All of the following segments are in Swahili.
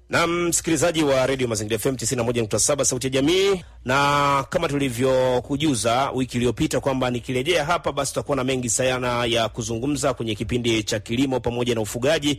na msikilizaji wa redio Mazingira FM 91.7 sauti ya jamii, na kama tulivyokujuza wiki iliyopita kwamba nikirejea hapa, basi tutakuwa na mengi sana ya kuzungumza kwenye kipindi cha kilimo pamoja na ufugaji,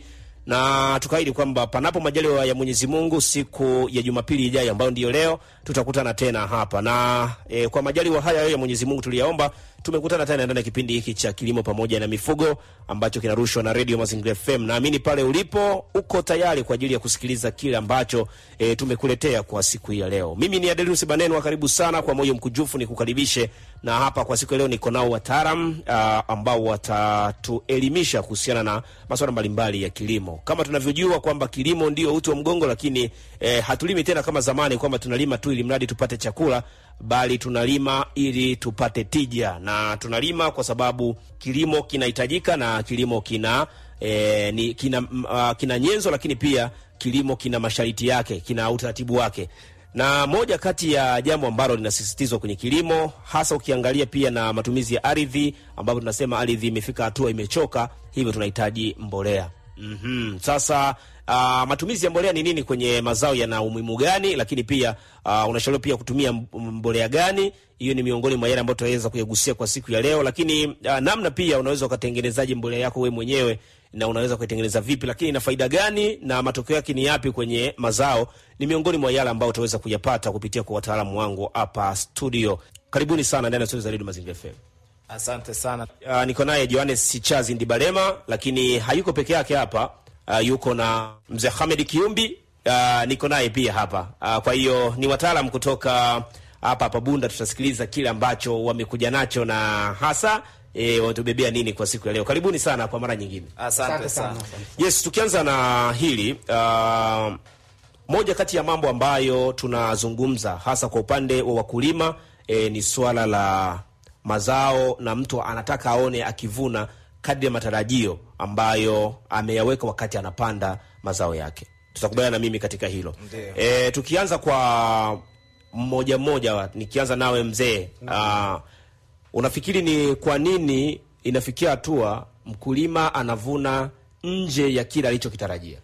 na tukaahidi kwamba panapo majaliwa ya Mwenyezi Mungu siku ya Jumapili ijayo ambayo ndiyo leo tutakutana tena hapa na e, kwa majaliwa haya ya Mwenyezi Mungu tuliyaomba, tumekutana tena ndani ya kipindi hiki cha kilimo pamoja na mifugo ambacho kinarushwa na redio Mazingira FM. Naamini pale ulipo uko tayari kwa ajili ya kusikiliza kile ambacho e, tumekuletea kwa siku hii ya leo. Mimi ni Adelus Banenwa, karibu sana kwa moyo mkujufu nikukaribishe, na hapa kwa siku ya leo niko nao wataalam ambao watatuelimisha kuhusiana na masuala mbalimbali ya kilimo. Kama tunavyojua kwamba kilimo ndio uti wa mgongo, lakini e, hatulimi tena kama zamani kwamba tunalima tu ili mradi tupate chakula bali tunalima ili tupate tija, na tunalima kwa sababu kilimo kinahitajika na kilimo kina e, ni, kina, uh, kina nyenzo, lakini pia kilimo kina masharti yake, kina utaratibu wake, na moja kati ya jambo ambalo linasisitizwa kwenye kilimo, hasa ukiangalia pia na matumizi ya ardhi, ambapo tunasema ardhi imefika hatua imechoka, hivyo tunahitaji mbolea. mm -hmm. Sasa Uh, matumizi ya mbolea ni nini kwenye mazao, yana umuhimu gani? Lakini pia uh, unashauriwa pia kutumia mbolea gani? Hiyo ni miongoni mwa yale ambayo tunaweza kuyagusia kwa siku ya leo, lakini uh, namna pia unaweza ukatengenezaje mbolea yako wewe mwenyewe na unaweza kuitengeneza vipi, lakini ina faida gani na matokeo yake ni yapi kwenye mazao, ni miongoni mwa yale ambayo utaweza kuyapata kupitia kwa wataalamu wangu hapa studio. Karibuni sana ndani ya studio za Radio Mazingira FM. Asante sana. Uh, niko naye Johannes Sichazi Ndibalema, lakini hayuko peke yake hapa. Uh, yuko na mzee Hamed Kiumbi uh, niko naye pia hapa uh, kwa hiyo ni wataalam kutoka hapa hapa Bunda. Tutasikiliza kile ambacho wamekuja nacho na hasa e, wametubebea nini kwa siku ya leo. Karibuni sana kwa mara nyingine. Asante sana. Yes, tukianza na hili uh, moja kati ya mambo ambayo tunazungumza hasa kwa upande wa wakulima e, ni swala la mazao na mtu anataka aone akivuna kadri ya matarajio ambayo ameyaweka wakati anapanda mazao yake. Tutakubaliana na mimi katika hilo. E, tukianza kwa mmoja mmoja, nikianza nawe mzee, uh, unafikiri ni kwa nini inafikia hatua mkulima anavuna nje ya kile alichokitarajia?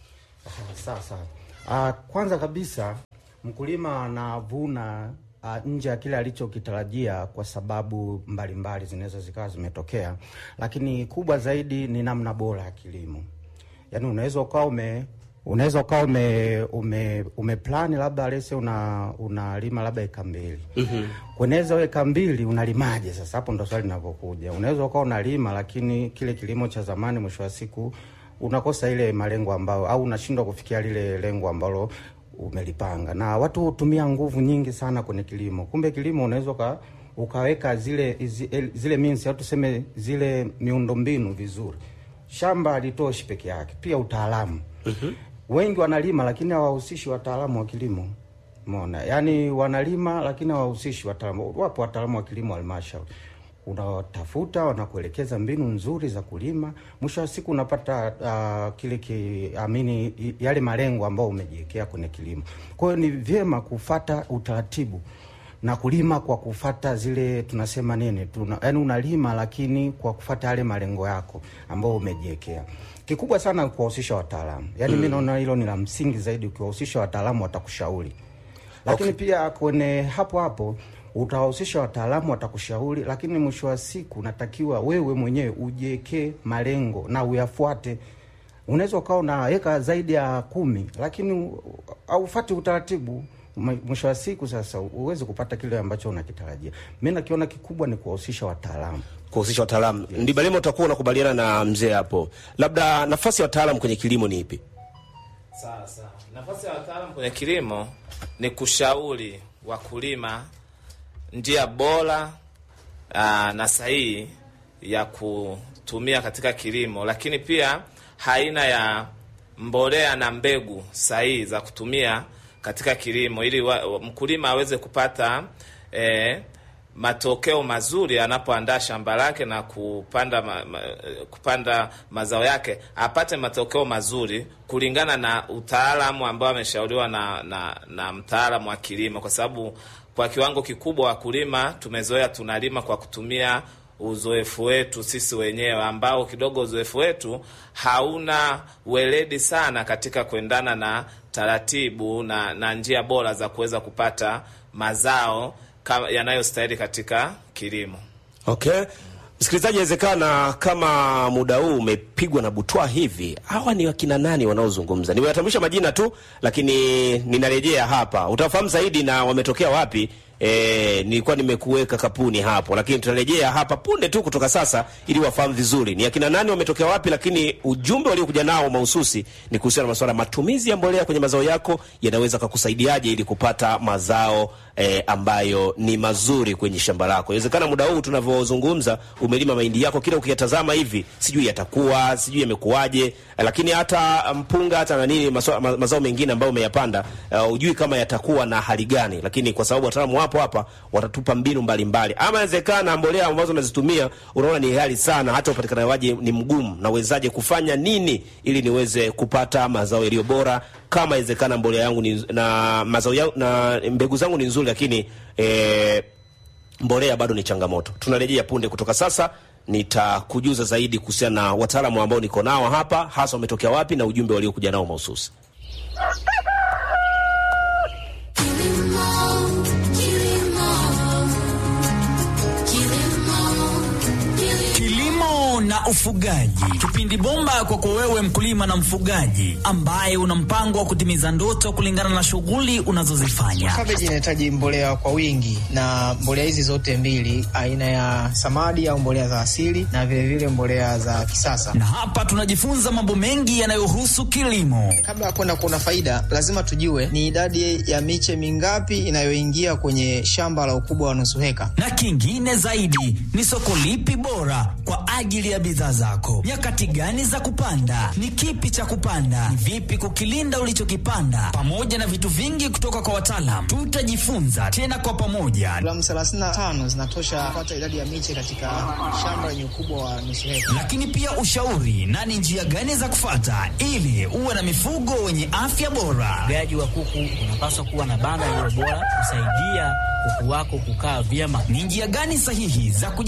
Sawa sawa. Uh, kwanza kabisa mkulima anavuna Uh, nje ya kile alichokitarajia kwa sababu mbalimbali zinaweza zikawa zimetokea, lakini kubwa zaidi ni namna bora ya kilimo. Yaani unaweza ukawa ume unaweza ukawa ume ume umeplani labda lese una unalima labda eka mbili mm -hmm. Kweneza eka mbili unalimaje? Sasa hapo ndo swali linavyokuja. Unaweza ukawa unalima, lakini kile kilimo cha zamani, mwisho wa siku unakosa ile malengo ambayo, au unashindwa kufikia lile lengo ambalo umelipanga na watu hutumia nguvu nyingi sana kwenye kilimo. Kumbe kilimo unaweza uka, ukaweka zile zile, zile means au tuseme zile miundombinu vizuri. Shamba halitoshi peke yake, pia utaalamu. uh -huh. Wengi wanalima lakini hawahusishi wataalamu wa kilimo. Umeona, yaani wanalima lakini hawahusishi wataalamu. Wapo wataalamu wa kilimo halmashauri unawatafuta wanakuelekeza mbinu nzuri za kulima. Mwisho wa siku unapata uh, kile kiamini yale malengo ambayo umejiwekea kwenye kilimo. Kwa hiyo ni vyema kufata utaratibu na kulima kwa kufata zile tunasema nini, tuna, yani unalima lakini kwa kufata yale malengo yako ambayo umejiwekea. Kikubwa sana kuwahusisha wataalamu, yani mm. mi naona hilo ni la msingi zaidi. Ukiwahusisha wataalamu watakushauri, lakini okay. pia kwenye hapo hapo utawahusisha wataalamu watakushauri, lakini mwisho wa siku unatakiwa wewe mwenyewe ujiwekee malengo na uyafuate. Unaweza ukawa unaweka zaidi ya kumi, lakini aufati utaratibu, mwisho wa siku sasa uweze kupata kile ambacho unakitarajia. Mi nakiona kikubwa ni kuwahusisha wataalamu, kuhusisha wataalamu. Yes. Ndibalema, utakuwa unakubaliana na mzee hapo, labda nafasi ya wataalamu kwenye kilimo ni ipi? Sawa sawa, nafasi ya wataalamu kwenye kilimo ni kushauri wakulima njia bora aa, na sahihi ya kutumia katika kilimo, lakini pia aina ya mbolea na mbegu sahihi za kutumia katika kilimo ili wa, mkulima aweze kupata eh, matokeo mazuri anapoandaa shamba lake na kupanda ma, ma, kupanda mazao yake, apate matokeo mazuri kulingana na utaalamu ambao ameshauriwa na, na, na mtaalamu wa kilimo, kwa sababu kwa kiwango kikubwa wakulima tumezoea tunalima kwa kutumia uzoefu wetu sisi wenyewe ambao kidogo uzoefu wetu hauna weledi sana katika kuendana na taratibu na, na njia bora za kuweza kupata mazao kama- yanayostahili katika kilimo. Okay. Msikilizaji, inawezekana kama muda huu umepigwa na butwa hivi, hawa ni wakina nani wanaozungumza? Nimewatambulisha majina tu, lakini ninarejea hapa, utafahamu zaidi na wametokea wapi. E, nilikuwa nimekuweka kapuni hapo, lakini tutarejea hapa punde tu kutoka sasa, ili wafahamu vizuri ni akina nani wametokea wapi, lakini ujumbe waliokuja nao mahususi ni kuhusiana na masuala ya matumizi ya mbolea kwenye mazao yako, yanaweza kukusaidiaje ili kupata mazao e, ambayo ni mazuri kwenye shamba lako. Inawezekana muda huu tunavyozungumza, umelima mahindi yako, kila ukiyatazama hivi sijui yatakuwa sijui yamekuwaje, lakini hata mpunga hata na nini maswa- ma- mazao mengine ambayo umeyapanda uh, ujui kama yatakuwa na hali gani, lakini kwa sababu wataalamu wapo hapa watatupa mbinu mbalimbali. Ama inawezekana mbolea ambazo unazitumia unaona ni ghali sana, hata upatikanaji ni mgumu, nawezaje kufanya nini ili niweze kupata mazao yaliyo bora? Kama inawezekana mbolea yangu ni, na mazao yangu, na mbegu zangu ni nzuri, lakini eh, mbolea bado ni changamoto. Tunarejea punde kutoka sasa, nitakujuza zaidi kuhusiana na wataalamu ambao niko nao hapa, hasa wametokea wapi na ujumbe waliokuja nao mahususi. Kilimo na ufugaji, kipindi bomba kwako wewe mkulima na mfugaji ambaye una mpango wa kutimiza ndoto kulingana na shughuli unazozifanya. Kabeji inahitaji mbolea kwa wingi, na mbolea hizi zote mbili, aina ya samadi au mbolea za asili na vilevile vile mbolea za kisasa. Na hapa tunajifunza mambo mengi yanayohusu kilimo. Kabla ya kwenda kuona faida, lazima tujue ni idadi ya miche mingapi inayoingia kwenye shamba la ukubwa wa nusu heka. Na kingine zaidi ni soko lipi bora kwa ajili ya bidhaa zako, nyakati gani za kupanda, ni kipi cha kupanda, ni vipi kukilinda ulichokipanda, pamoja na vitu vingi kutoka kwa wataalam. Tutajifunza tena kwa pamoja, Gramu 35 zinatosha kupata idadi ya miche katika shamba lenye ukubwa wa nusu heka. lakini pia ushauri na ni njia gani za kufata ili uwe na mifugo wenye afya bora. Ufugaji wa kuku unapaswa kuwa na banda lililo bora kusaidia kuku wako kukaa vyema. Ni njia gani sahihi za kuji